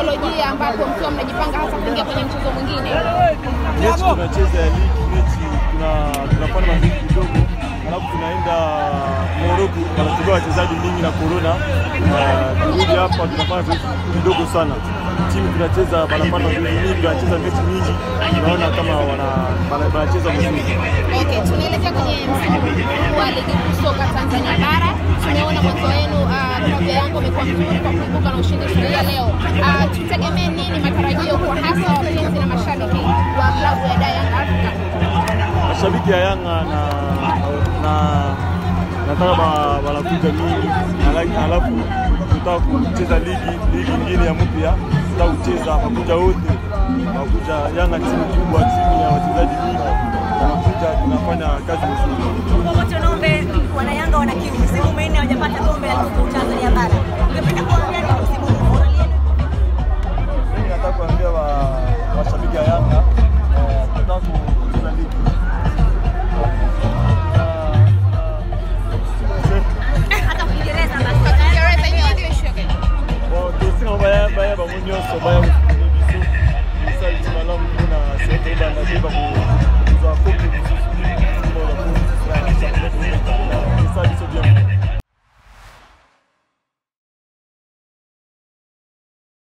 kisaikolojia ambapo mkiwa mnajipanga hasa kuingia kwenye mchezo mwingine? mechi tunacheza ya ligi, mechi tuna- tunafanya mazoezi kidogo, alafu tunaenda Moroko, wanachukua wachezaji mingi na corona. Ah, Turudi hapa tunafanya zoezi kidogo sana, timu tunacheza, wanafanya mazoezi mingi, wanacheza mechi nyingi, tunaona kama wana- wana- wanacheza vizuri. Okay, tunaelekea kwenye msimu mkuu wa ligi kuu soka Tanzania bara. Tumeona mwanzo wenu uh, klabu ya Yanga umekuwa mzuri kwa kuibuka na ushindi siku ya leo. Uh, tutegemee nini matarajio kwa hasa wapenzi na mashabiki wa klabu ya Dar Young Africa? mashabiki ya Yanga na na nataka ba- wanakuja mingi, ala- alafu tutaka kucheza ligi ligi ingine ya mpya, tutaka kucheza wakuja wote, wakuja Yanga timu kubwa, timu ya wachezaji mingi, wanakuja tunafanya kazi nzuri. Wote naombe wanayanga wana kiu, msimu minne hawajapata kombe la ligi kuu Tanzania bara. Ungependa kuambia nini msimu huu? Morali yenu Mimi nataka kuambia wa- washabiki ya Yanga eh, tunataka kucheza ligi hata Kiingereza basi. Kiingereza hiyo English okay. Bon, tosinga baya baya bango nyonso baya mokili biso misali ntina lamu mpona sete ebanda te bako